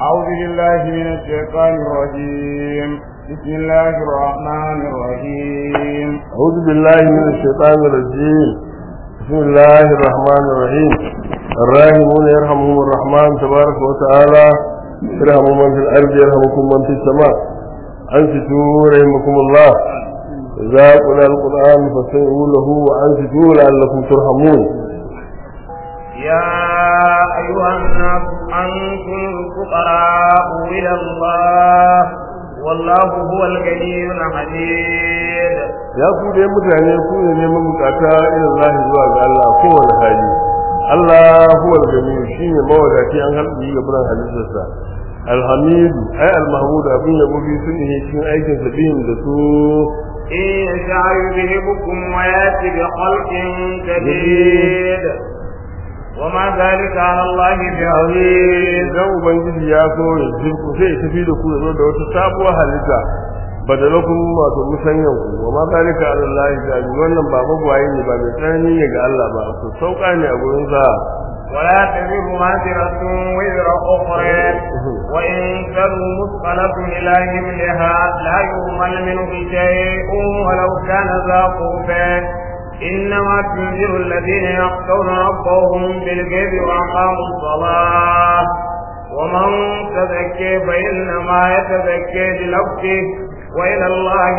أعوذ بالله من الشيطان الرجيم بسم الله الرحمن الرحيم أعوذ بالله من الشيطان الرجيم بسم الله الرحمن الرحيم الراحمون يرحمهم الرحمن تبارك وتعالى يرحم من في الأرض يرحمكم من في السماء أنصتوا رحمكم الله إذا قرأ القرآن فاستمعوا له وأنصتوا لعلكم ترحمون يا أيها الناس أنتم الفقراء إلى الله والله هو الغني الحميد ya ku dai mutane ku ne neman bukata ila Allah zuwa ga Allah kowane hali Allah huwa al-gani shine mawadaci an halbi ga buran halittarsa alhamid ay al-mahmud abin yabo bi sun ne cikin aikin sa bihin da su إن يشاء يذهبكم ويأتي بخلق جديد وما ذلك على الله بعزيز idan ubangiji ya so ya jirku sai ya tafi da ku ya zo da wata sabuwar halitta badalakum wato musanyan ku wa ma zalika ala Allah ta'ala wannan ba magwaye ne ba mai tsanani ne ga Allah ba su sauka ne a gurin sa ولا تزر وازرة وزر أخرى وإن تزر مثقلة إلى حملها لا يهمل منه شيء ولو كان ذا قربى إنما تنذر الذين يخشون ربهم بالغيب وأقاموا الصلاة ومن تزكى فإنما يتزكى لنفسه وإلى الله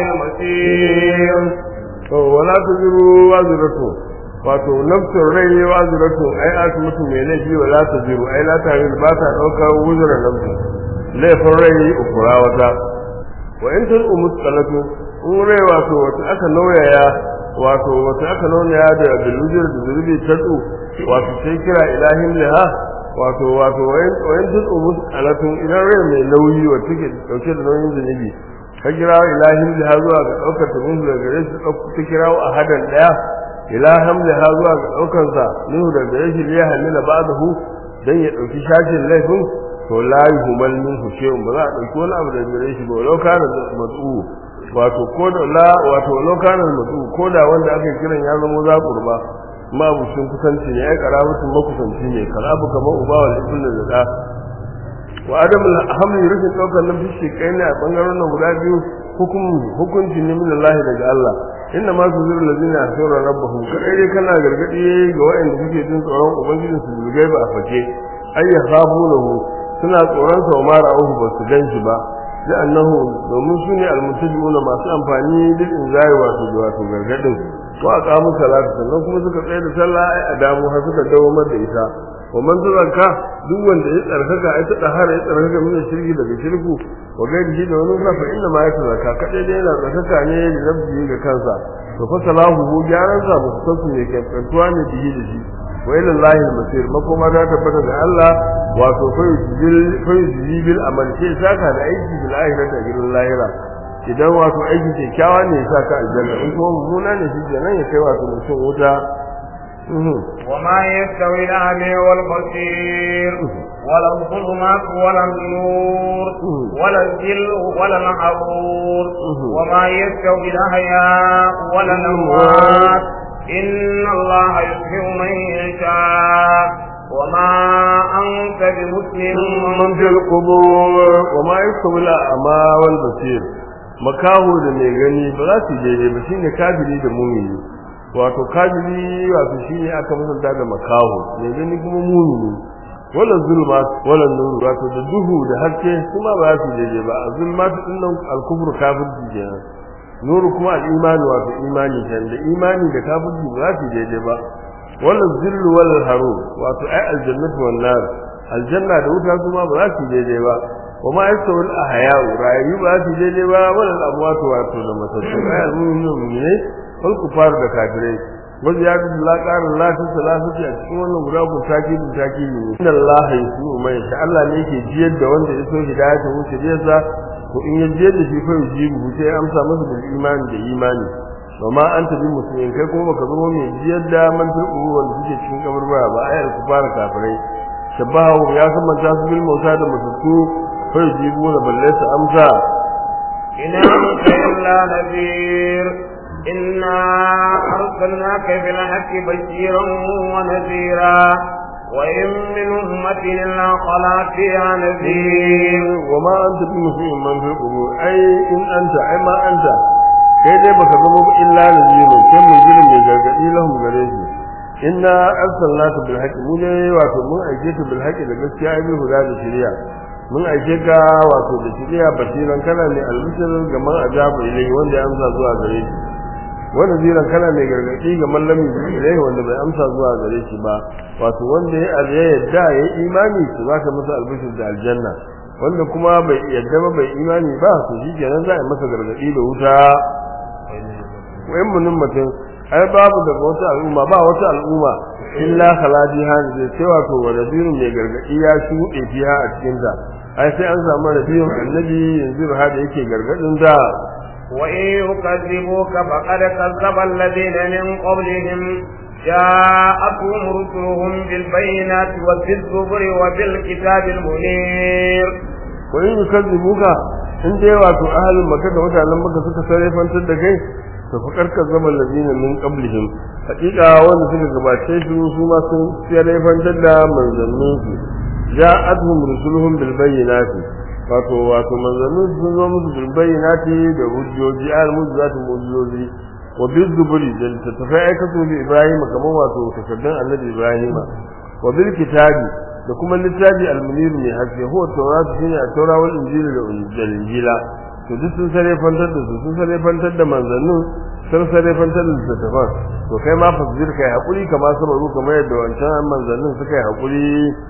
المصير to wala taziru waziratu wato nafsin rai waziratu ai asu mutum mai laifi wala taziru ai la tare ba ta daukar wuzuran nafsi laifin rai ukura wata wa in tun umus salatu in rai wato wata aka nauyaya wato wata aka nauyaya da bilujir da zurbi tadu wato sai kira ilahin liha wato wato wa in tun umus salatu idan rai mai nauyi wata take dauke da nauyin zunubi ka kira ilahin liha zuwa ga daukar tabin daga gare shi ta kira a hadan daya ilahan liha zuwa ga daukar sa nuhu daga gare shi liya hamila ba'dahu dan ya dauki shashin laifin to la yuhmal minhu shay'un ba za a dauki wani abu daga gare shi ba walau kana mad'u wato ko da la wato walau kana mad'u ko da wanda aka kiran ya zama za kurba ma bushin kusanci ne ai karabatun makusanci ne kalabu kamar uba wal ibn da da wa adam alhamdu rufin daukar nan fishi kai ne a bangaren nan guda biyu hukum hukunci ne min Allah daga Allah inna ma tuzuru allazina yahsuru rabbahum kai dai kana gargadi ga waɗanda suke jin tsoron ubangijin su bilgai ba a fake ay yakhafunahu suna tsoron sa ma ra'uhu ba su ganshi ba da annahu domin su ne almutajimuna masu amfani bil inzari wato wato gargadin ko a kamu salatu sannan kuma suka tsaye da sallah ai a damu har suka dawo da ita wa man tazakka duk wanda ya tsarkaka ai ta dahara ya tsarkaka min shirki daga shirku wa gairi da wani sa fa inna ma ya tazakka kadai dai yana tsarkaka ne da nafsi ga kansa to fa salahu hu gyaran sa ba su ne kai kantuwa ne bihi da shi wa ila allahi al-masir makoma ta tabbata ga Allah wato fa yujil fa yujil amal sai saka da aiki bil akhirati gidan lahira idan wato aiki kyakkyawa ne ya saka aljanna in kuma mummuna ne shi kenan ya kai wato mutum wuta وما يستوي الأعمى والبصير ولا الظلمات ولا النور ولا الذل ولا الحضور وما يستوي الأحياء ولا الأموات إن الله يسمع من يشاء وما أنت بمسلم من في القبور وما يستوي الأعمى والبصير makaho da mai gani ba za su daidai ba shine kafiri da mumini wato kafiri wato shine aka musanta da makaho mai gani kuma mumini wala zulmat wala nur wato da duhu da haske kuma ba za su daidai ba zulmat din nan al-kufru kafirci kenan nuru kuma al-iman wato imani kenan da imani da kafirci ba za su daidai ba wala zillu wala haru wato ai aljannatu wan nar aljanna da wuta kuma ba za su daidai ba وما يستوي الأحياء رأيي بأسي جيجي با ولا الأموات واتو لما تسوي أي المؤمنين المؤمنين والكفار دكاترين وزيادة الله قال الله في ثلاثة أشكون وغراب تاكيد تاكيد إن الله يسوء ما يشاء الله نيكي جيد وانت يسوء هداية وشريعة وإن يجيد في فيجيبه سي أمسى مثل الإيمان بالإيمان وما أنت بمسلمين كي كما كذبوا من جيد من في الأمور والفجة شكين كبر بها بآية الكفار كافرين شبههم يا كما تاسب الموتى دمتسوء فيجيبون بل ليس أمسى إن أنت إلا نذير إنا أرسلناك بالحق بشيرا ونذيرا وإن من أمة إلا خلا فيها نذير وما أنت بمسيء من في القبور أي إن أنت أي ما أنت kai dai baka zama ba illa naziru sai mun jira mai gargadi lahum gare shi inna arsalnaka bil haqqi mu ne wato mun aike ka bil haqqi da gaskiya ai bil huda da shari'a mun aike ka wato da shari'a basiran kana ne albishir ga man ajabu ilai wanda ya amsa zuwa gare shi wanda ziran kana mai gargadi ga mallami ilai wanda bai amsa zuwa gare shi ba wato wanda ya yadda ya imani to zaka masa albishir da aljanna wanda kuma bai yadda ba bai imani ba to shi kenan za a yi masa gargadi da wuta wayan munin mutum ai babu daga wata al'umma ba wata al'umma illa khaladi han zai sai wato wa nabirun mai gargadi ya shuɗe fiha a cikin ta ai sai an samu nabiyun annabi yanzu ha da yake gargadin da وإن يكذبوك فقد كذب الذين من قبلهم جاءتهم رسلهم بالبينات وبالزبر وبالكتاب المنير وإن يكذبوك in dai wato ahalin maka da mutanen maka suka sarrafantar da kai to fa karka zama lazina min qablihim hakika wanda suka gabace su su ma sun sarrafantar da manzannin su ja'atuhum rusuluhum bil bayyinati wato wato manzannin sun zo musu bil bayyinati da hujjoji al mujizatu mujizoji wa bil zuburi da tattafai aikatu bi ibrahim kamar wato takaddun annabi ibrahim wa bil kitabi da kuma littafi al-munir mai haske huwa tawrat shine a taura wal injili da injila to duk sun sare fantar da su sun sare fantar da manzannin sun sare fantar da littattafan to kai ma fasbir kai hakuri kamar sabaru kamar yadda wancan manzannin suka yi hakuri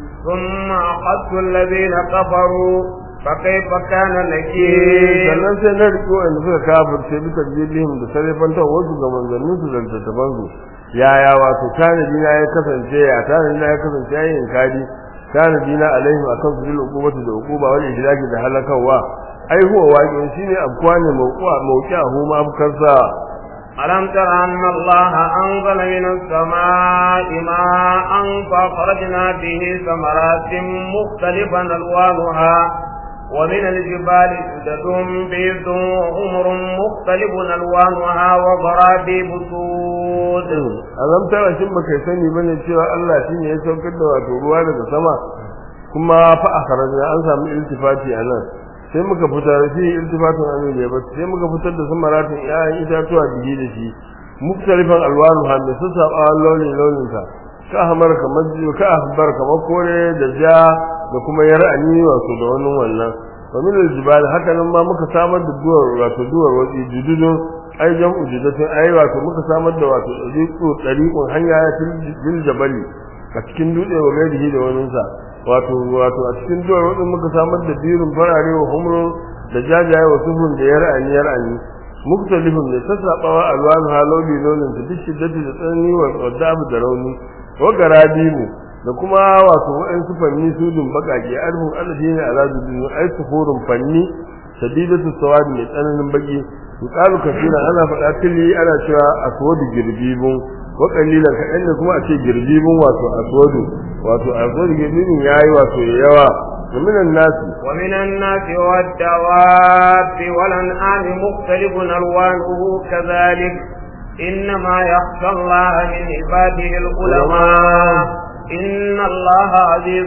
ثم أخذت الذين كفروا فكيف كان نكير sannan sai na riko inda suka kafirce bisa jilihim da sare fantar wasu ga manzannin su da littattafan su yaya wato tanadi na ya kasance ya tanadi na ya kasance ya yin kadi tanadi na alaihim akan su bil uqubati da uquba wal ihlaki da halakawa ai huwa waqi'un shine abkuwa ne mawqa mawqi'ahu ma abkarsa ألم تر أن الله أنزل من السماء ماء فأخرجنا به ثمرات مختلفا ألوانها ومن الجبال سدد بيض وحمر مختلف ألوانها وغرابيب سود alam tara shin baka sani bane cewa Allah shine ya saukar da wato ruwa daga sama kuma fa akhrajna an samu iltifati anan sai muka fitar shi iltifatun amin ne ba sai muka fitar da samaratin ƴaƴan itatuwa bihi da shi muktalifan alwanu ha da su saba launin launin ka ka hamar kamar ka ahbar kamar kore da ja da kuma yar'ani wato da wannan wannan wa min aljibal haka nan ma muka samar da duwar wato duwar wadi jududun ai jam'u judatun ai wato muka samar da wato dariqu dariqun hanya ya fil jabali a cikin dutse wa gairihi da wannan sa wato wato a cikin duwar wadin muka samar da birin farare wa humrun da jajaye wa sufun da yar'ani yar'ani muktalifun ne sassabawa alwanu haloli launin ta duk shiddati da tsanani wa wadab da rauni wa garabimu da kuma wato wa'ansu fanni sudun bakake arhun alladine alazu dinu ai sufurun fanni shadidatu sawadi mai tsananin baki yuqalu kafira ana faɗa tili ana cewa aswadu girbibun wa qalilan kaɗan ne kuma a ce girbibun wato aswadu wato aswadu girbibun yayi wato yawa ومن الناس ومن الناس والدواب والأنعام مختلف ألوانه كذلك إنما يخشى الله من عباده العلماء إن الله عزيز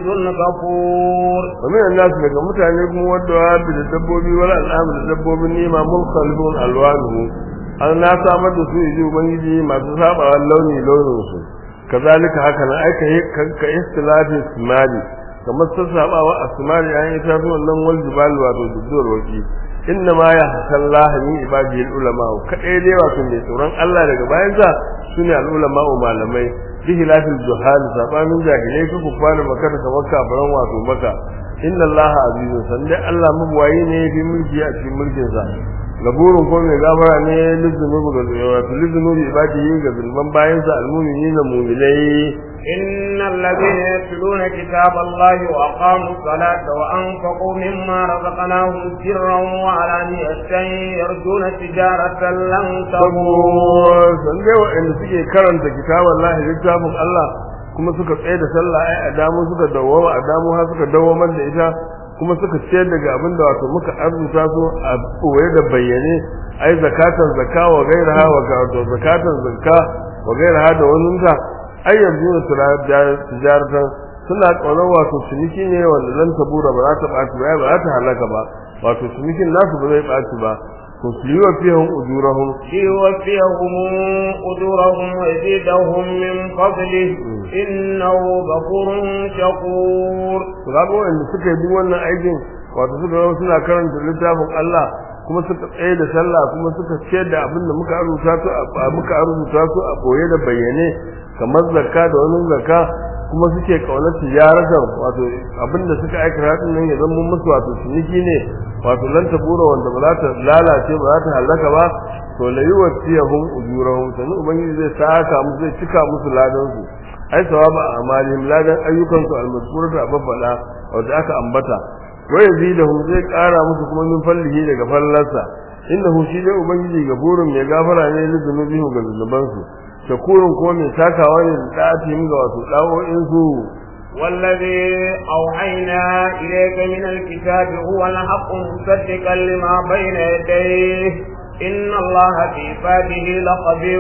غفور ومن الناس daga mutane kuma wadda da dabbobi wal al'am da dabbobin nima mulkalbun alwanuhu an na samar da su yi ubangiji masu sabawa launi launin su kazalika haka nan aika ka istilafi simali kamar sassabawa asmani an yi tafi wannan wal jibal wato dudduwar waki inna ma ya hasan lahani ibadihi ulama kadai dai wato mai tsoron Allah daga bayan sa sune al ulama malamai bihi lafil juhal sabanin jahilai ku ku kwana maka da kamar kafaran wato maka inna Allah azizun sande Allah mabwayi ne bi mulki a cikin mulkin sa gaburun ko mai gafara ne lizunubu ga wato lizunubi ibadihi ga zulman bayan sa almu'minina mu'minai إن الذين يتلون كتاب الله وأقاموا الصلاة وأنفقوا مما رزقناهم سرا وعلانية يرجون تجارة لن تبور san dai waɗanda suke karanta kitabun Allah littafin Allah kuma suka tsaye da sallah ai a damu suka dawoma a damu har suka dawomar da ita kuma suka ciyar daga abin da wato muka arzuta su a koye da bayyane ai zakatan zakka wa gairaha wa zakatan zakka wa gairaha da wannan ta ai yanzu tijaratan suna kaunar wato ciniki ne wanda lan tabura ba za ta ɓaci ba ba za ta halaka ba wato cinikin nasu ba zai ɓaci ba to su yi wa fiyan ujurahum ليوفيهم أجورهم ويزيدهم من فضله إنه غفور شكور to ga wanda suka yi duk wannan aikin wato suka zama suna karanta littafin Allah kuma suka tsaye da sallah kuma suka ciyar da abin da muka rubuta su a muka rubuta su a boye da bayyane kamar zakka da wani zakka kuma suke kaunar tijaratan wato abin da suka aikata din nan ya zama musu wato ciniki ne wato lan tabura wanda ba za ta lalace ba za ta halaka ba to la yuwaffiyahum ujurahum sanu ubangiji zai saka musu zai cika musu ladan su ai sawaba amalihim ladan ayyukan su almazkurata babbala wanda aka ambata wa yazidahum zai kara musu kuma min fallihi daga fallarsa innahu shi dai ubangiji gafurun mai gafara ne da zunubihim ga zunubansu shakurun kuma mai takawa ne da da'atihim ga wasu dawo'in su والذي أوحينا إليك من الكتاب هو الحق مصدقا لما بين يديه إن الله في عباده لخبير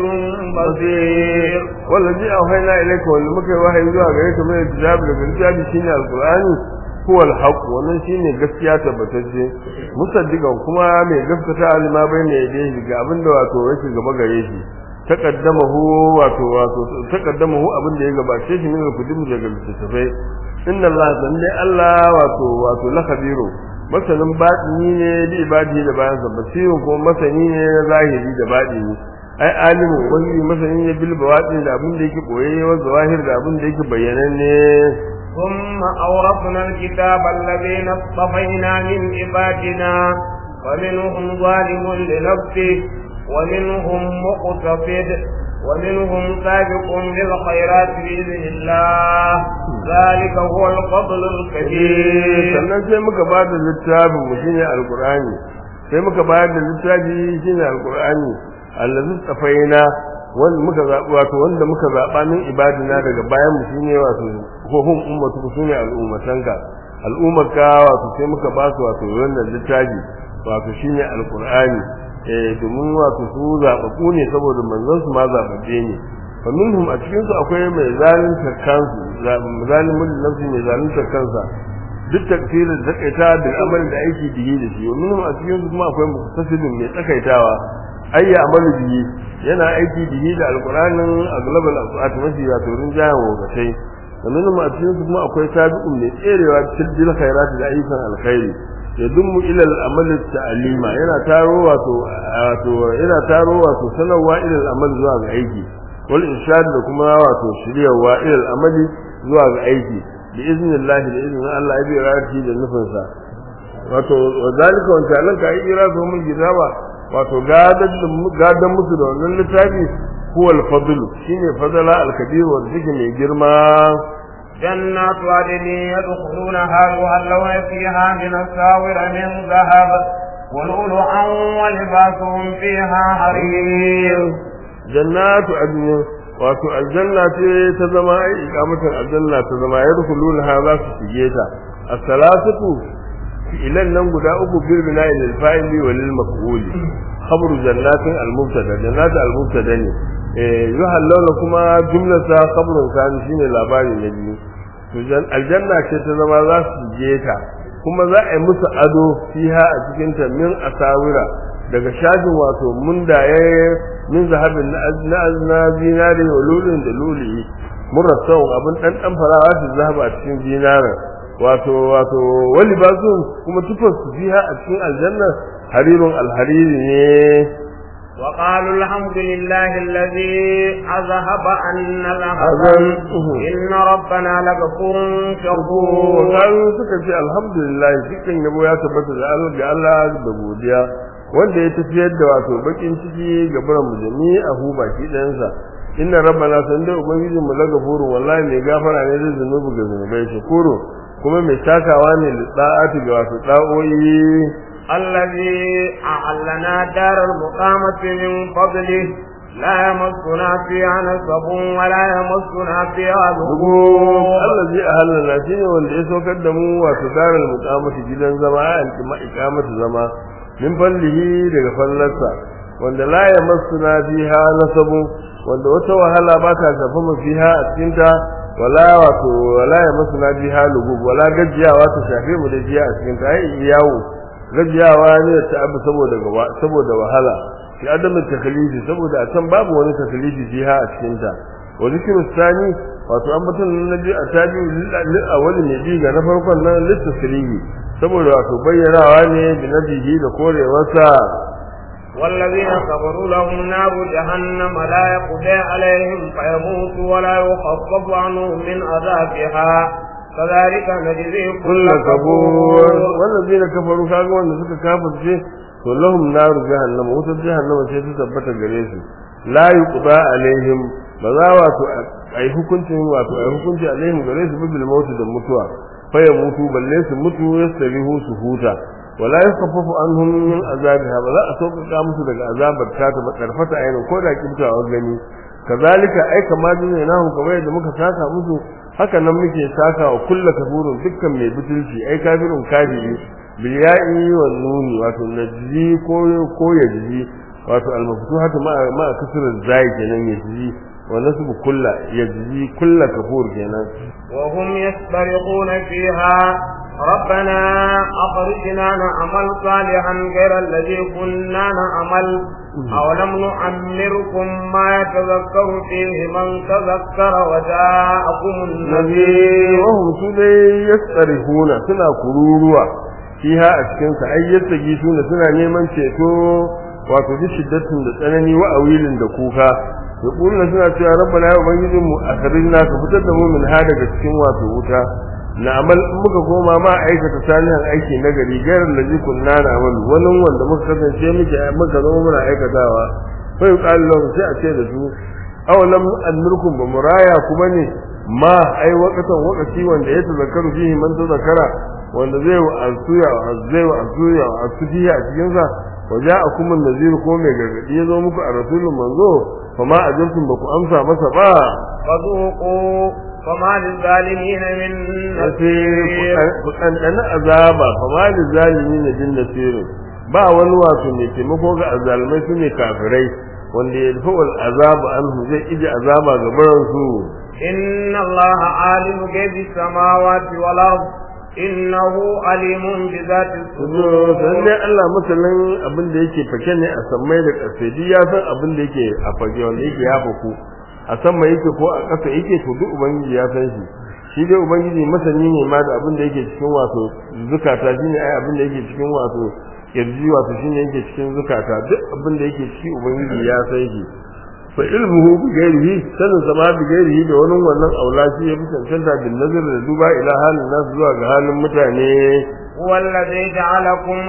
بصير والذي أوحينا إليك واللي مكي وحي zuwa gare ka mai kitabi da kitabi shine alqur'ani huwa alhaq wannan shine gaskiya tabbatacce musaddiqan kuma mai gaskata alima bayna yadayhi ga abinda wato yake gaba gare shi taqaddamahu wato wato taqaddamahu abinda ya gabace shi min al-kudim daga littafai inna Allah sande Allah wato wato la khabiru masanin batini ne da ibadi da bayan sa basiru kuma masani ne na zahiri da batini ai alimu wani masani ne bil bawatin da abin da yake boye wa zawahir da abin da yake bayyananne ثم أورثنا الكتاب الذين اصطفينا من عبادنا ومنهم ظالم لنفسه ومنهم مقتصد ومنهم سابق بالخيرات بإذن الله ذلك هو الفضل الكبير sannan sai muka ba da littafin mu shine alqur'ani sai muka ba da littafi shine alqur'ani allazi tsafaina wanda muka zaɓi wato wanda muka zaɓa min ibadina daga bayan mu shine wato ko hum ummatu ku shine al'ummatanka al'ummarka wato sai muka ba su wato wannan littafi wato shine alqur'ani eh domin wato su zaɓaɓɓu ne saboda manzon su ma zaɓaɓɓe ne fa minhum a cikin su akwai mai zalunta kansu zalimin nafsi mai zalunta kansa duk takfirin da takaita da amalin da aiki dihi da shi minhum a cikin su kuma akwai muqtasidin mai tsakaitawa ayya amalu bihi yana aiki bihi da alqur'anin aglabal asat mafi ya turin jahan wogatai sannan ma a cikin su kuma akwai sabiqun mai tserewa cikin khairat da ayyukan alkhairi ya dummu ila al-amal ta'alima yana taro wato wato yana taro wato sanarwa ila al-amal zuwa ga aiki wal irshad da kuma wato shiryawa ila al-amali zuwa ga aiki bi iznillah da iznin Allah ya bi rati da nufinsa wato zalika wa ta'ala ka yi irazu mun gidawa wato gadan musu da wannan littafi huwa al-fadl shine fadala al-kabir wanda take mai girma جنات عدن يدخلونها يهلون فيها من الساور من ذهب ولؤلؤا ولباسهم فيها حرير جنات عدن wato aljanna ce ta zama ai ikamatar aljanna ta zama yadkhuluna ha za su shige ta as-salatu fi'ilan nan guda uku bil bina'i lil fa'ili wa lil maf'uli khabru jannatin al mubtada jannat al mubtada ne eh yuhallawna kuma jumlar sa khabrun kan shine labari na biyu to aljanna ce ta zama za su je ta kuma za a yi musu ado fiha a cikin ta min asawira daga shafin wato mundaye min zahabin na na zinare wa lulun da luli murassau abin dan dan farawa su zahaba a cikin zinarin wato wato wali basu kuma tufar su fiha a cikin aljanna harirun alhariri ne وقالوا الحمد لله الذي أذهب عنا الحزن إن ربنا لغفور شكور وقالوا suka ce alhamdulillah cikin yabo ya tabbata da Allah ga Allah da godiya wanda ya tafiyar da wato bakin ciki ga buran mujami a hu baki ɗayansa inna rabbana san da ubangijin mu lagafuru wallahi mai gafara ne da zunubi ga zunubai shukuru kuma mai takawa ne da da'ati ga wato da'o'i الذي أعلنا دار المقامة من فضله لا يمسنا فيها نصب ولا يمسنا فيها لغوب الذي أهلنا شيء wanda ya saukar da mu wato darar muqamati gidan zama an kuma iqamatu zama min fallihi daga fallarsa wanda la yamassuna fiha nasabu wanda wata wahala ba ta shafa mu fiha a cikin ta wala wato wala ya masu na biha lugub wala gajiyawa ta shafe mu da jiya a cikin ta ai yawo gajiyawa ne ta abu saboda gaba saboda wahala fi adamin takalifi saboda a can babu wani takalifi jiha a cikin ta wa zikru sani wato an mutum na biyu a tabi lil awwali ne bi ga na farkon nan litasrihi saboda wato bayyanawa ne bi nabihi da korewarsa والذين كفروا لهم نار جهنم لا يقضى عليهم فيموتوا ولا يخفف عنهم من عذابها كذلك نجزي كل كل كفور كفور والذين كفروا kaga wanda suka kafirce to lahum naru jahannama wutar jahannama sai ta tabbata gare su la yuqda alaihim ba za wato ai hukuncin wato ai hukunci alaihim gare su bil mautu da mutuwa fa ya mutu balle su mutu yastarihu su huta wala yakaffafu anhum min azabiha ba za a sauƙaƙa musu daga azabar ta ta karfata ainin ko da kibtawa gani kazalika ai kamar dinne nahu kamar yadda muka saka musu haka nan muke saka wa kullu kafurun dukkan mai butulci ai kafirun kafiri bil ya'i wan nuni wato najzi ko ko yajzi wato al maftuhatu ma ma kasr zai kenan yajzi wa nasbu kullu yajzi kullu kafur kenan وهم يسترقون فيها ربنا أخرجنا نعمل صالحا غير الذي كنا نعمل أولم نعمركم ما يتذكر فيه من تذكر وجاءكم النذير wahum su dai yastarihuna suna kururuwa fiha a cikin sa ai yattagi suna suna neman ceto wato bi shiddatin da tsanani wa awilin da kuka to kullu suna cewa rabbana ya ubangijin mu akrijna ka fitar da mu min ha daga cikin wato wuta na amal in muka koma ma aikata salihan aiki na gari gairar da zikun na na amal wani wanda muka kasance muke muka zama muna aikatawa fa yuqalu lahum sai a ce da su awalam annurkum ba muraya kuma ne ma ai wakatan wakati wanda ya tazakkaru fihi man tazakara wanda zai wa asuya zai wa asuya asufiya a cikin sa waja'akum an-nazir ko mai gargadi ya zo muku a rasulun manzo fa ma ajabtum ba ku amsa masa ba فذوقوا فما للظالمين من نصير ku ɗanɗana azaba fa ma lizalimin din nasirin ba wani wato mai taimako ga azalmai su ne kafirai wanda ya dafa wal azaba anhu zai ije azaba ga baransu إن الله عالم غيب السماوات والأرض إنه عليم بذات sai الصدور dai Allah masalan abin da yake fake ne a sammai da ƙasa duk ya san abin da yake a fage wanda yake ya faku a sama yake ko a ƙasa yake to duk ubangiji ya san shi shi dai ubangiji masani ne ma da abin da yake cikin wato zukata shine ai abin da yake cikin wato kirji wato shine yake cikin zukata duk abin da yake ciki ubangiji ya san shi fa ilmuhu bi ghairihi sanin sama bi ghairihi da wani wannan aula shi ya fi cancanta bin nazar da duba ila halin nasu zuwa ga halin mutane هو الذي جعلكم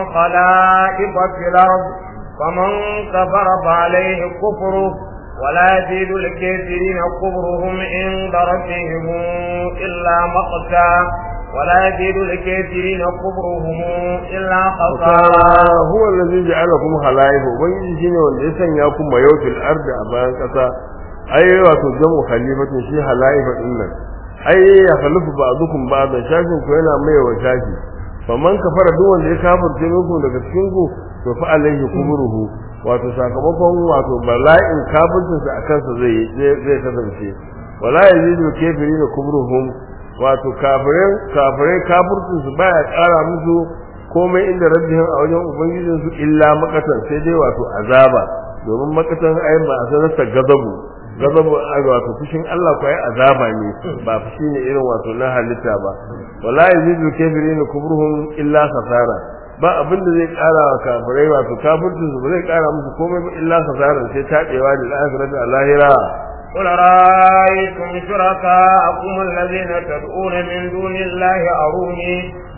خلائف في الأرض فمن كفر فعليه كفره ولا يزيد الكافرين كفرهم عند ربهم إلا مقتا ولا يزيد الكافرين كفرهم إلا خسارا huwa allazi ja'alakum khalaif ubangiji shine wanda ya sanya ku mayautil ardi a bayan kasa ai wato jamu khalifatun shi halaifa din nan ai ya khalifu ba'dukum ba'dan shafin ku yana mai wa shafi faman kafara duk wanda ya kafirce muku daga cikin ku to fa alaihi kubruhu wato sakamakon wato bala'in kafircin sa akan sa zai zai kasance wala yazidu kafirina kubruhum wato kafirai kafirai kafircin su baya kara musu komai inda rabbihim a wajen ubangijin su illa makatan sai dai wato azaba domin makatan ai ba a sanar ta gazabu gazabu ai wato fushin Allah ko ai azaba ne ba fushi ne irin wato na halitta ba wala yazidu kafirin kubruhum illa khasara ba abin da zai kara wa kafirai wato kafircin su ba zai kara musu komai ba illa khasara sai tabewa da akhirati a lahira قل رأيتم شركاءكم الذين تدعون من دون الله أروني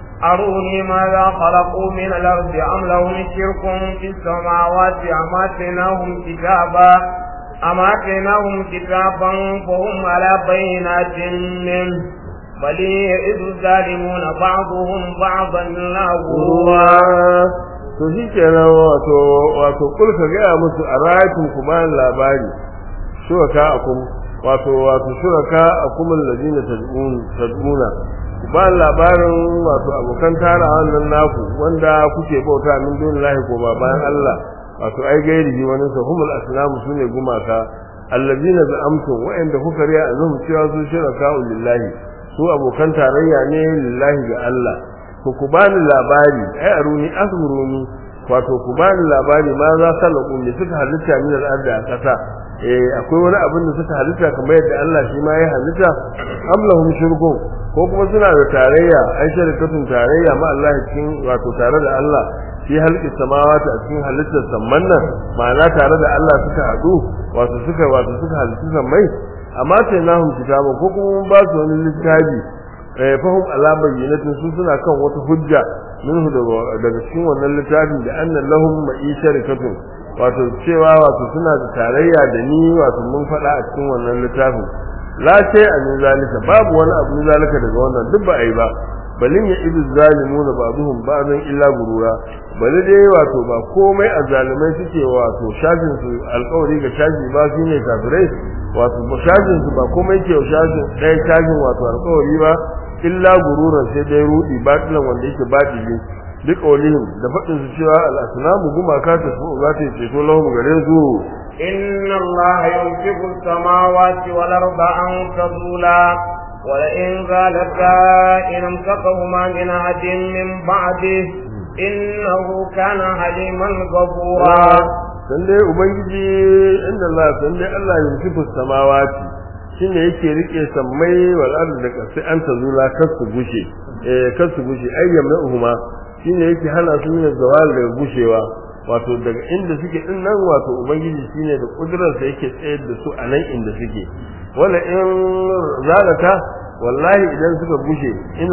أروني ماذا خلقوا من الأرض أم لهم شرك في السماوات أم آتيناهم كتابا أم آتيناهم كتابا فهم على بينات منه بل يئذ الظالمون بعضهم بعضا لا غرورا to shi kenan wato wato kul ka gaya musu a rayatun ku bayan labari shuraka akum wato wato shuraka akum allazina tad'un tad'una ku bayan labarin wato abokan tara wannan naku wanda kuke bauta min dunillahi ko ba bayan Allah wato ai gairi wani sa humul aslamu sune gumaka allazina za'amtum wa'anda kuka riya azum cewa su shiraka lillahi su abokan tarayya ne lillahi ga Allah ku ku bani labari ai aruni asburuni wato ku bani labari ma za salaku ne suka halitta min al-ard a kasa eh akwai wani abin da suka halitta kamar yadda Allah shi ma ya halitta am lahum shirkun ko kuma suna da tarayya ai shirkatun tarayya ma Allah cikin wato tare da Allah fi halqi samawati a cikin halittar samman nan ma'ana tare da Allah suka hadu wato suka wato suka halitta sammai amma sai nahum kitaba ko kuma mun ba su wani littafi eh fahum ala bayyinatin su suna kan wata hujja minhu daga cikin wannan littafin da annan lahum ma'isharikatun wato cewa wato suna da tarayya da ni wato mun faɗa a cikin wannan littafin la sai a min zalika babu wani abu min zalika daga wannan duk ba a yi ba balin ya idu zalimuna ba'dhum ba'dan illa gurura bali dai wato ba komai a zalimai suke wato shafin su alƙawari ga shafi ba su ne kafirai wato shafin su ba komai ke shafin ɗaya shafin wato alƙawari ba illa gururan sai dai rudi batilan wanda yake batili duk qawlihim da fadin su cewa al-asnamu gumaka ta su za ta ceto lahum gare su inna allaha yumsiku as-samawati wal arda an tazula ولئن زالتا إن امسكهما من أحد من بعده إنه كان حليما غفورا san dai ubangiji inda Allah san dai Allah yumsiku samawati shine yake rike sammai wal ardi da kasai an tazula kar su gushe eh kar su gushe ayyam na uhuma shine yake hana su yin zawal daga gushewa wato daga inda suke din nan wato ubangiji shine da kudurar sa yake tsayar da su a nan inda suke wala in zalata wallahi idan suka gushe ina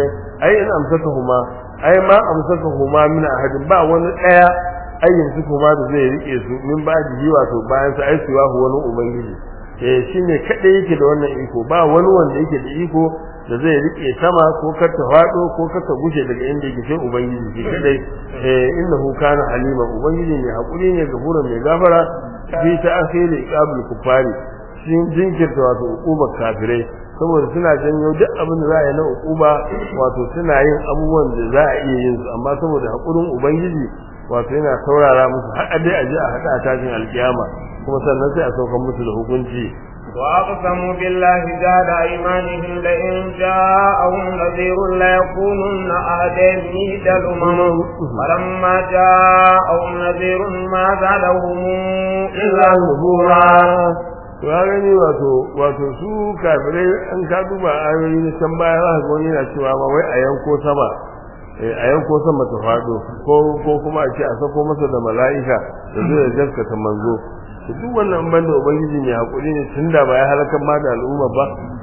ai in amsaka huma ai ma amsaka huma min ahadin ba wani daya ayyin su kuma da zai rike su min ba ji wato bayan sa ai su wani ubangiji eh shine kadai yake da wannan iko ba wani wanda yake da iko da zai rike sama ko kar ta fado ko kar ta gushe daga inda yake sai ubangiji shi kadai eh innahu kana halima ubangiji ne hakuri ne gafura mai gafara fi ta akhiri iqabul kufari shin jinkirta wato ukubar kafirai saboda suna janyo duk abin da za a yi na ukuba wato suna yin abubuwan da za a iya yin su amma saboda hakurin ubangiji wato yana saurara musu har dai a je a hada a tashin alkiyama kuma sannan sai a saukan musu da hukunci وأقسموا بالله جهد أيمانهم لئن جاءهم نذير ليكونن أهدى من الأمم فلما جاءهم نذير ما زادهم إلا نفورا ya gani wato wato su kafirai an ka duba ayoyi na can baya za ka ga wani na cewa ma wai a yanko sama a yanko sama ta faɗo ko ko kuma a ce a sako masa da mala'ika da zai gaskata manzo to duk wannan banda ubangiji ne hakuri ne tunda ba ya halakar ma da al'umma ba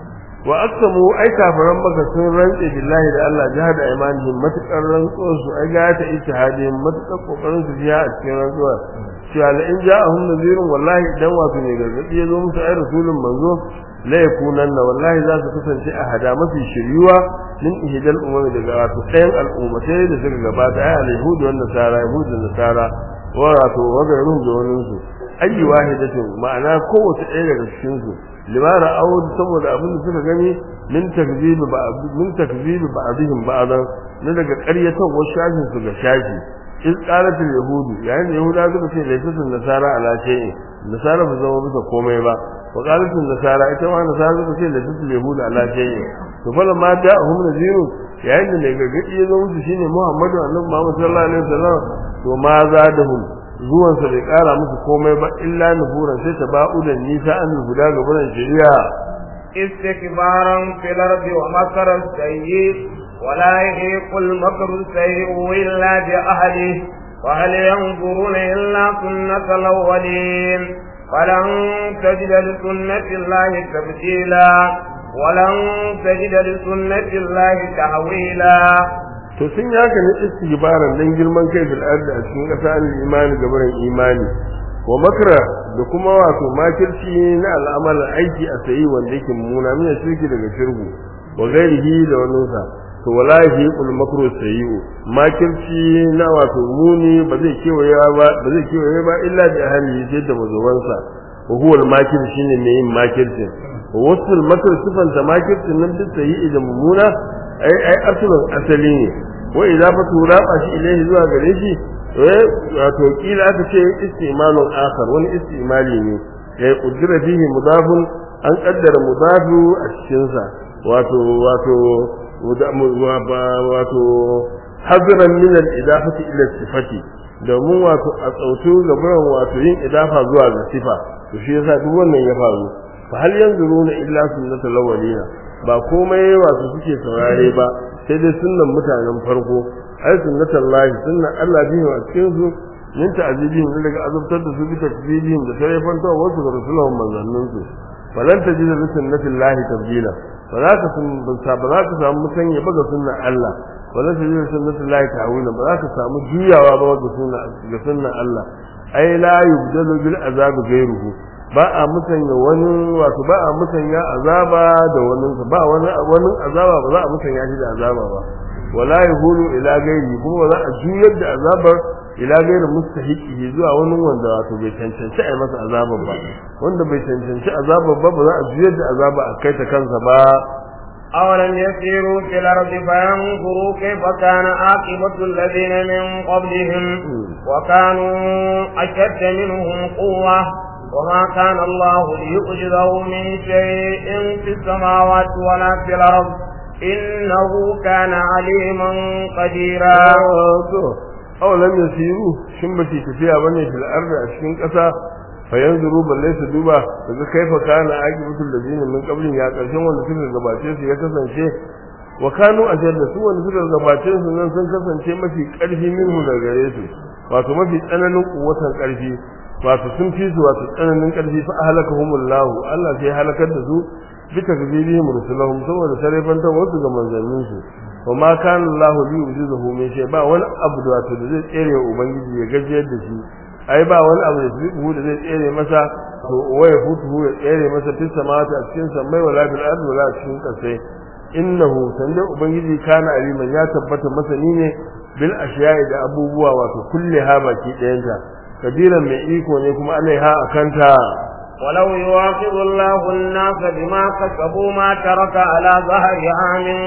wa aqsamu ai kafiran maka sun rantse billahi da Allah jihad imanihim matakar rantsuwar su ai ga ta ijtihadin matakar kokarin su jiya a cikin rantsuwa cewa la in ja'ahum nadhirun wallahi idan wato ne gargadi ya zo musu ai rasulun manzo la yakunanna wallahi za su kasance a hada mafi shiryuwa min ihdal umami daga wato ɗayan al'ummatai da suka gabata ai al-yahud wa nasara yahud da nasara wa wato wa gairun da wani su ayi wahidatin ma'ana kowace ɗaya daga cikin su limara awud saboda abin da suka gani min takzib ba min takzib ba'dihim ba'dan na daga ƙaryatan wasu shafin su ga shafi in qalat al-yahudu yayin da yahuda suka ce laysa nasara ala shay'in nasara ba zama bisa komai ba wa qalat nasara ita ma nasara suka ce laysa al-yahudu ala shay'in to fa lamma ja'ahum nadhiru yayin da mai gargadi ya zo musu shine Muhammadu annabi Muhammad sallallahu alaihi wasallam to ma zadahum zuwan sa bai kara musu komai ba illa nufuran sai ta ba'u da nisa an guda ga buran shari'a استكبارا في الأرض ومكر السيء ولا يحيق المكر السيء إلا بأهله وهل ينظرون إلا سنة الأولين فلن تجد لسنة الله تبديلا ولن تجد لسنة الله تحويلا to sun yi haka ne istighbaran dan girman kai fil ardi a cikin ƙasa al imani gabaran imani wa makra da kuma wato makirci na al'amal aiki a sayi wanda yake mummuna mina shirki daga shirgu wa gairihi da wannan sa to wallahi kul makru sayyi'u makirci na wato muni ba zai kewaye ba ba zai kewaye ba illa bi ahli sai da mazuwansa wa huwa al makir shine mai yin makircin wa wasu al makr sifan ta makircin nan duk sayyi'i da mummuna ai ai asalin asali ne wa idza fatu raba shi ilaihi zuwa gare shi eh wato kila aka ce istimalun akhar wani istimali ne ya kudura fihi mudafun an kaddara mudafu a cikin sa wato wato wato hazran min al-idafati ila sifati domin wato a tsautu gaban wato yin idafa zuwa ga sifa to shi yasa duk wannan ya faru fa hal yanzuruna illa sunnatul awwalina ba komai wato suke saurare ba sai dai sunnan mutanen farko ai sunnatul lahi sunnan Allah bihi a cikin su min ta'zibihim daga azabtar da su bi takzibihim da tarefan ta wasu ga rasulun manzannin su falan tajida li sunnatil lahi tabdila ba za ka sun ba za ka samu mutan ya baga sunnan Allah wala tajida li sunnatil lahi ta'awila ba za ka samu juyawa ba ga sunnan ga sunnan Allah ai la yubdalu bil azab ghayruhu ba a musanya wani wato ba a musanya azaba da wani ba wani wani azaba ba za a musanya shi da azaba ba wala yahulu ila gairi kuma ba za a juyar da azabar ila gairi mustahiqi zuwa wani wanda wato bai cancanci a masa azabar ba wanda bai cancanci azabar ba ba za a juyar da azaba a kai ta kansa ba أولم يسيروا في الأرض فينظروا كيف كان عاقبة الذين من قبلهم وكانوا أشد منهم قوة وما كان الله ليعجزه من شيء في السماوات ولا في الأرض إنه كان عليما قديرا أولم يسيروا شمتي تفيا بني في الأرض أشكين كسا fayanzuru balle su duba daga kaifa kana aqibatul ladina min qablin ya karshen wanda suka gabace su ya kasance wa kanu ajalla su wanda suka gabace su nan sun kasance mafi karfi minhu daga gare su wato mafi tsananin kuwatan karfi wato sun fi su wato tsananin karfi fa ahlakahumullahu Allah sai halakar da su bi takzibihim rusulahum saboda sarefanta wasu ga manzannin su wa ma kana Allahu li yujizuhu min shay ba wani abu da wato da zai tsere wa ubangiji ya gajiyar da shi ai ba wani abu da zai da zai tsere masa to waya futu ya tsere masa fi samawati a cikin samai wala bil ardi wala cikin kasai innahu sanda ubangiji kana aliman ya tabbata masani ne bil ashiya'i da abubuwa wato kulle ha baki ɗayanta kabiran mai iko ne kuma alaiha akanta ولو يواخذ الله الناس بما كسبوا ما ترك على ظهرها من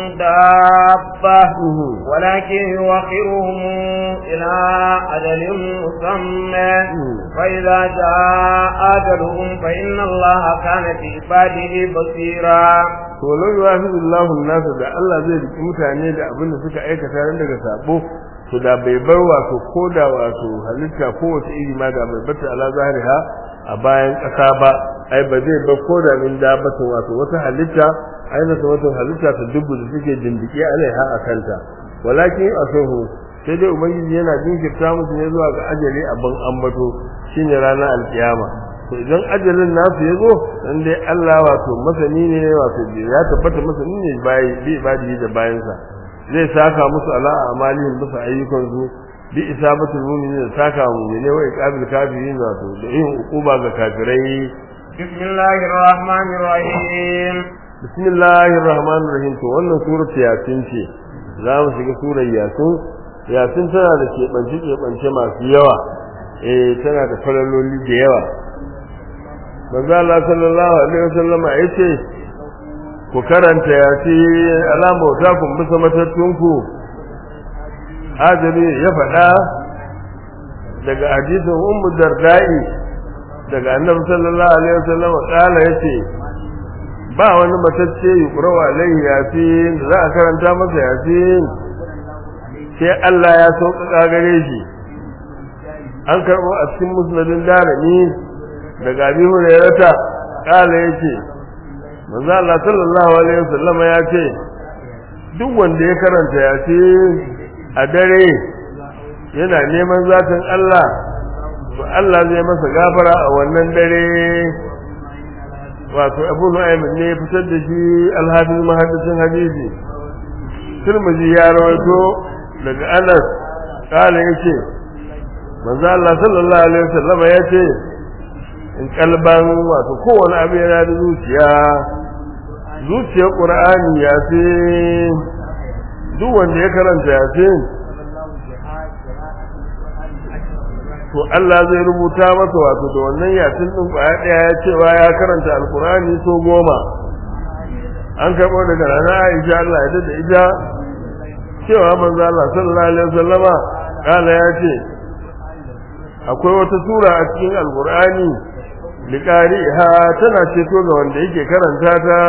دابة ولكن يوخرهم إلى أجل مسمى فإذا جاء أجلهم فإن الله كان بعباده بصيرا ولو يواخذ الله الناس da Allah zai riki mutane da abin da suka aikata ran daga sabo to da bai bar wato koda wato halitta ko wata iri ma da bai bata ala zahiriha a bayan ƙasa ba ai ba zai ba ko da min dabbatin wato wata halitta ai na wata halitta ta dubu da suke dindike alaiha a kanta walakin asahu sai dai ubangiji yana jinkirta musu ne zuwa ga ajali abin ambato shine ranar alkiyama to idan ajalin nasu ya zo dan dai Allah wato masani ne wato ya tabbata masani ne bai bi ibadi da bayansa zai saka musu ala amalihim bisa ayyukan su bi isabatul mu'minin saka mu'mine wa iqabil kafirin wato da yin ukuba ga kafirai bismillahir rahmanir rahim bismillahir rahmanir rahim to wannan surat yasin ce za mu shiga surar yasin yasin tana da keɓance keɓance masu yawa eh tana da falaloli da yawa manzo Allah sallallahu alaihi wasallam ya ce ku karanta yasin alama ta kun bisa matattunku hajjari ya faɗa daga hadisin ummu dardai daga annabi sallallahu alaihi wasallam kala yace ba wani matacce yuqra alaihi yasin za a karanta masa yasin sai Allah ya sauƙaƙa gare shi an karɓo a cikin musnadin darani daga abi hurairata kala yace manzo Allah sallallahu alaihi wasallam ya ce duk wanda ya karanta yasin a dare yana neman zatin Allah to Allah zai masa gafara a wannan dare wato Abu Nu'aym ne ya fitar da shi al-Hafiz muhaddisin hadisi Tirmidhi ya rawaito daga Anas kala yace manzo Allah sallallahu alaihi wasallam yace in kalban wato kowane abu yana da zuciya zuciyar Qur'ani ya ce duk wanda ya karanta yasin to Allah zai rubuta masa wato da wannan yasin din kwaya daya ya cewa ya karanta alkurani so goma an karɓo daga rana Aisha Allah ya da ita cewa manzo Allah sallallahu alaihi wasallama kala ya ce akwai wata sura a cikin alkurani liqariha tana ceto ga wanda yake karanta ta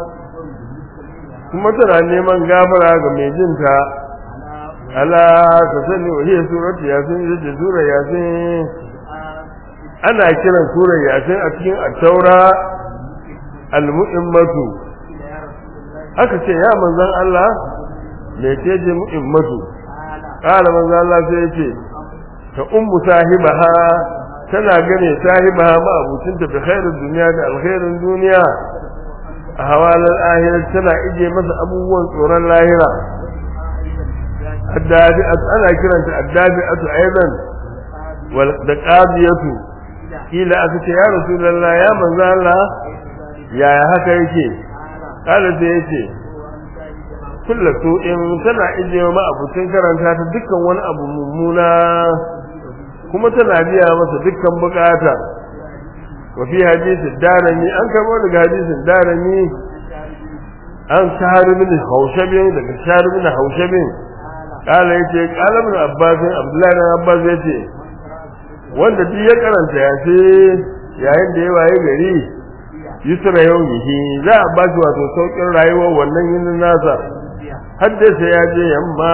kuma tana neman gafara ga mai jinta ala ta sani wa hiya suratu yasin da sura yasin ana kiran sura yasin a cikin at-taura al-mu'immatu aka ce ya manzon Allah me ce je mu'immatu qala manzon Allah sai yace ta ummu sahibaha tana gane sahibaha ma abucinta bi khairin duniya da alkhairin duniya a hawalar ahirar tana ije masa abubuwan tsoron lahira addabi'atu ana kiranta addabi'atu aidan wal da qadiyatu kila aka ce ya rasulullah ya manzo Allah yaya haka yake kala sai yace kullu su in tana ije ma abucin karanta ta dukkan wani abu mummuna kuma tana biya masa dukkan bukata wa fi hadisi darami an karbo daga hadisin darami an shahar bin haushabin daga shahar bin haushabin kala yace kala bin abbas abdullahi bin abbas yace wanda duk ya karanta ya ce yayin da ya waye gari yusra yawmihi za a ba shi wato saukin rayuwar wannan yinin nasa har da sai ya je yamma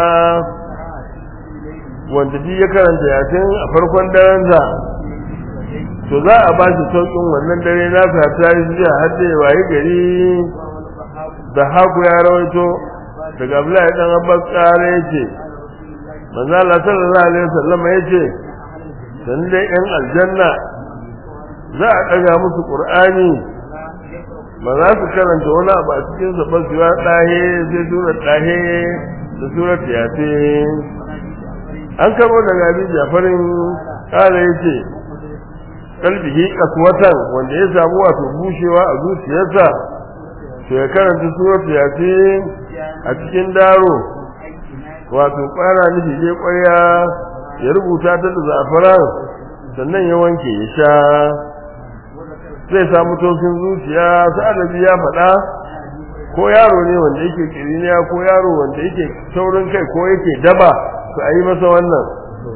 wanda duk ya karanta ya ce a farkon daren sa to za a ba shi saukin wannan dare nasa ta yi zuwa har da ya waye gari da haku ya rawaito daga Abdullahi dan Abbas kare yace manzo Allah sallallahu alaihi wasallam yace dan dai yan aljanna za a daga musu Qur'ani ba za su karanta wani abu a cikin sa ba su ya dahe sai sura dahe da surat yasin an karo daga Abi Jafarin kare yace kalbihi kaswatan wanda ya samu wato bushewa a zuciyarsa to ya karanta suratu yasin a cikin daro wato kwara nufi je ƙwarya ya rubuta ta da zafaran sannan ya wanke ya sha zai samu tausin zuciya sa'adabi ya faɗa ko yaro ne wanda yake kiriniya ko yaro wanda yake taurin kai ko yake daba to a yi masa wannan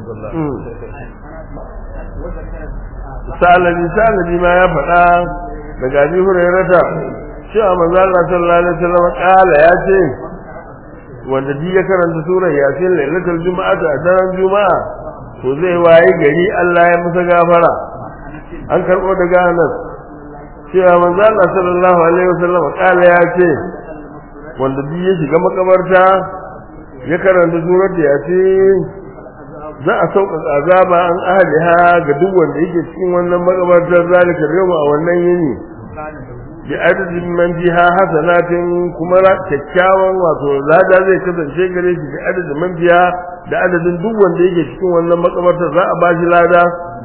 sa'alabi sa'alabi ma ya faɗa daga abi hurairata cewa manzo Allah sallallahu alaihi wasallam kala ya ce wanda duk ya karanta surar yasin lailatul juma'a a daren juma'a to zai waye gari Allah ya masa gafara an karbo daga Anas cewa manzo Allah sallallahu alaihi wasallam kala ya ce wanda duk ya shiga makabarta ya karanta surar yasin za a sauka azaba an ahliha ga duk wanda yake cikin wannan makabartar zalika yau a wannan yini bi adadin man biha hasanatin kuma kyakkyawan wato lada zai kasance gare shi bi adadin man biha da adadin duk wanda yake cikin wannan makabarta za a bashi lada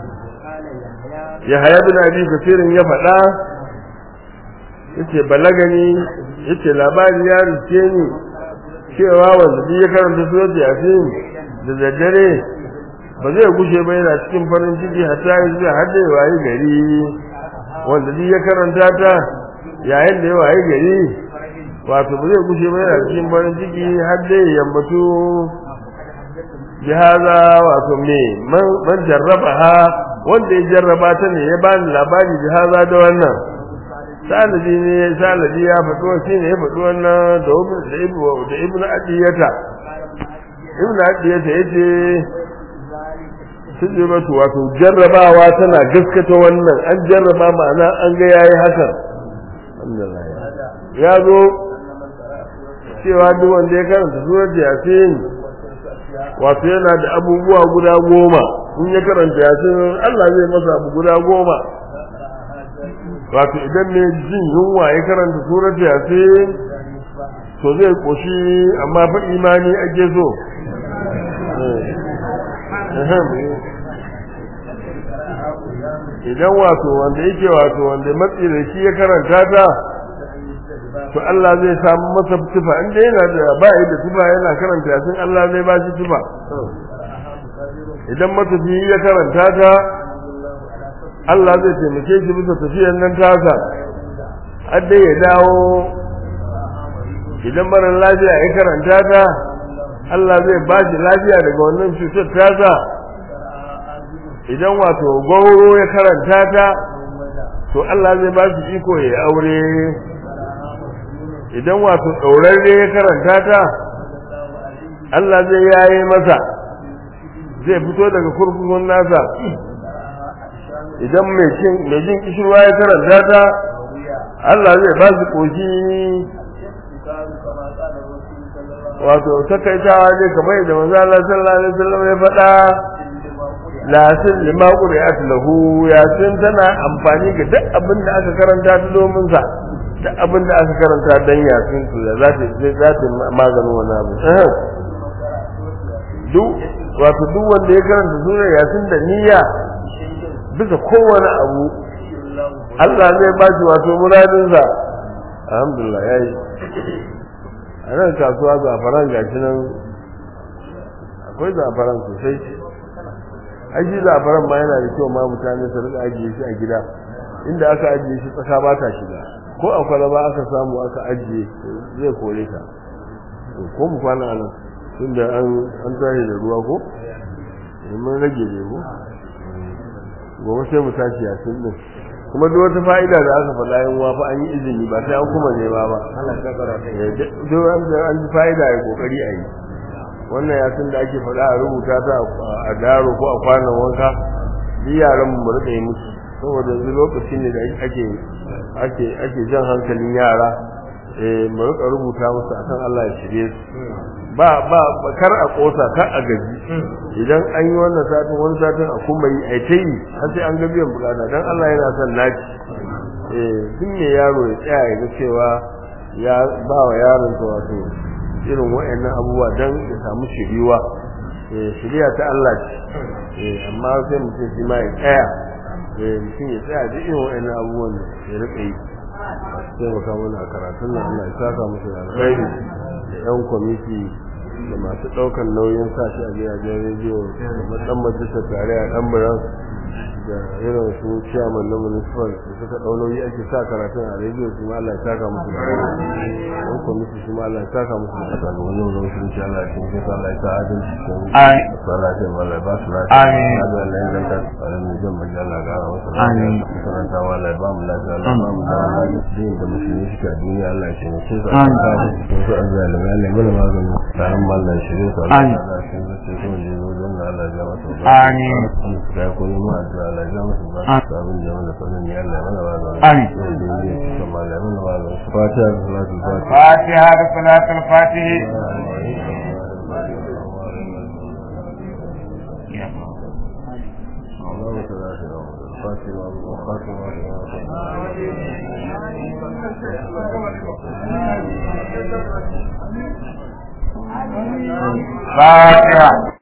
ya haya bin abi kasirin ya faɗa yace balagani yace labari ya rike ni cewa wanda duk ya karanta surat yasin da daddare ba zai gushe ba yana cikin farin ciki hatta ya zuwa har da wayi gari wanda duk ya karanta ta yayin da ya waye gari wato ba zai gushe ba yana cikin farin ciki har da ya yambatu jihaza wato me man jarraba ha wanda ya jarraba ta ne ya bani labari jihaza da wannan sanadi ne sanadi ya faɗo shi ne ya faɗo wannan da da ibnu da ibnu adiyata ibnu adiyata yace sujubatu wato jarrabawa tana gaskata wannan an jarraba ma'ana an ga yayi hakan ya zo cewa duk wanda ya karanta surat yasin wato yana da abubuwa guda goma in ya karanta yasin Allah zai masa abu guda goma wato idan ne jin yunwa ya karanta surat yasin to zai koshi amma fa imani ake so idan wato wanda yake wato wanda matsi da shi ya karanta ta to Allah zai samu masa tufa inda yana da ba da tufa yana karanta yasin Allah zai ba shi tufa idan matafi ya karanta ta Allah zai taimake shi bisa tafiyar nan tasa har dai ya dawo idan mara lafiya ya karanta ta Allah zai ba shi lafiya daga wannan cutar tasa idan wato gauro ya karanta ta to Allah zai ba shi iko ya aure idan wato ɗaurarre ya karanta ta Allah zai yaye masa zai fito daga kurkukun nasa idan mai cin mai jin kishirwa ya karanta ta Allah zai ba shi koshi wato takaitawa ne kamar yadda manzo Allah sallallahu alaihi wasallam ya faɗa lasin lima qur'at lahu yasin tana amfani ga duk abin da aka karanta ta domin sa duk abin da aka karanta dan yasin to da za ta za ta maganin wannan abu duk wato duk wanda ya karanta surar yasin da niyya bisa kowane abu Allah zai ba shi wato muradinsa alhamdulillah yayi a nan kasuwa zafaran gashi nan akwai zafaran sosai aji zafaran ma yana da kyau ma mutane su rika ajiye shi a gida inda aka ajiye shi tsaka ba ta shiga ko a kwalaba aka samu aka ajiye zai kore ka ko mu kwana nan tunda an an tare da ruwa ko mun rage ne ko gobe sai mu tashi a sun din kuma duk wata fa'ida da aka faɗa yin wafa an yi izini ba sai an kuma nema ba duk an ji fa'ida ya kokari a yi wannan yasin da ake faɗa a rubuta ta a daro ko a kwanan wanka duk yaran mu rika yi musu saboda yanzu lokaci ne da ake ake ake jan hankalin yara eh mu rika rubuta musu akan Allah ya shirye su ba ba kar a kosa kar a gaji idan an yi wannan satin wani satin a kuma yi ai ta yi har sai an ga biyan bukata dan Allah yana son naci eh duk ne yaro ya tsaya ya ga cewa ya ba wa yaron sa wato irin wayannan abubuwa dan ya samu shiriwa eh shiriya ta Allah ce eh amma sai mutum shi ma ya tsaya eh mutum ya tsaya duk irin wayannan abubuwan ya rika yi sai mu kawo mana karatun nan Allah ya saka musu da alkhairi da yan kwamiti da masu ɗaukar nauyin sa shi a gidajen rediyo da matsan majalisar tarayya ɗan biran da irin su ciyaman na municipal da suka ɗau nauyi ake sa karatun a rediyo su ma Allah ya saka musu da yan kwamiti su ma Allah ya saka musu da kasa ga wani wani sun ci Allah ya ce sai Allah ya sa adalci ko Amin. Allah ya Allah ya ba su lafiya Amin. Allah ya zanta tsarin mu jan bajin Allah ga wasu Amin. karanta wa Allah ya ba mu lafiya Allah ya ba mu lafiya din da musulmi suka duniya Allah ya ce mu sai Amin. su an zalimi Allah ya mana magani tsarin mallan ya shirye su Allah Amin. ya sa su sai su ne zo don Allah ya masa ba Amin. da ya koyi mu addu'a Allah ya masa ba Amin. sabon da mana sanin ya Allah ya mana magani Amin. da ya yi kuma Allah ya mana magani fatiha da salatu fatiha فاتحة صلاة الفاتح اللهم صل على سيدنا محمد الفاتح والخاتم فاتحة